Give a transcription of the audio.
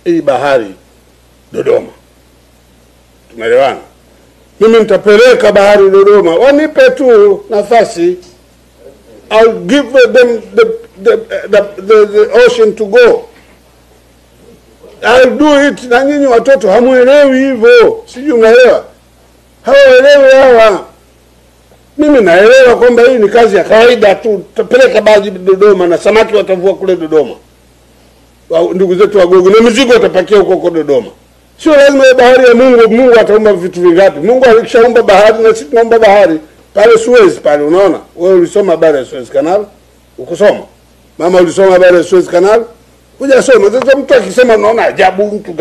hii bahari Dodoma. Tumeelewana? Mimi nitapeleka bahari Dodoma, wanipe tu nafasi. I'll give them the, the, the, the, the ocean to go. I'll do it. Na nyinyi watoto hamuelewi hivyo, sijui unaelewa? Hawaelewi hawa. Mimi naelewa kwamba hii ni kazi ya kawaida tu, tutapeleka bahari Dodoma na samaki watavua kule Dodoma, Wa- ndugu zetu Wagogo, na mizigo watapakia huko huko Dodoma. Sio lazima iwe bahari ya Mungu. Mungu ataumba vitu vingapi? Mungu alishaumba bahari na sisi tunaumba bahari pale Suez pale. Unaona, wewe ulisoma habari ya Suez Canal? Ukusoma mama, ulisoma habari ya Suez Canal? Hujasoma. Sasa mtu akisema, unaona ajabu mtu